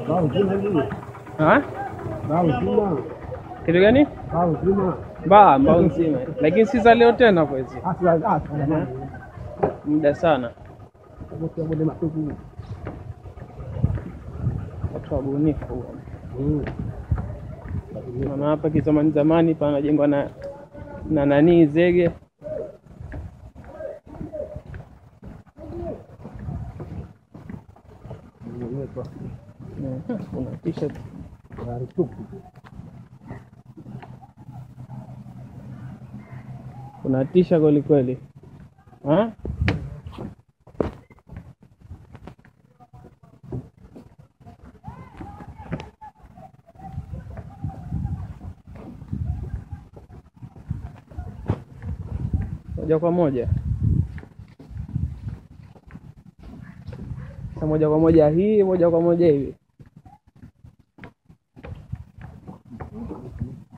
Ha? Kitu gani? Mbaa mbao nzima, lakini si za leo tena kwa hizi muda sana. Watu wabunifu maana hapa kizamani zamani panajengwa na na nanii zege Mhm, kuna t-shirt unatisha kweli kweli Ha? moja kwa moja Sasa moja kwa moja hii moja kwa moja hivi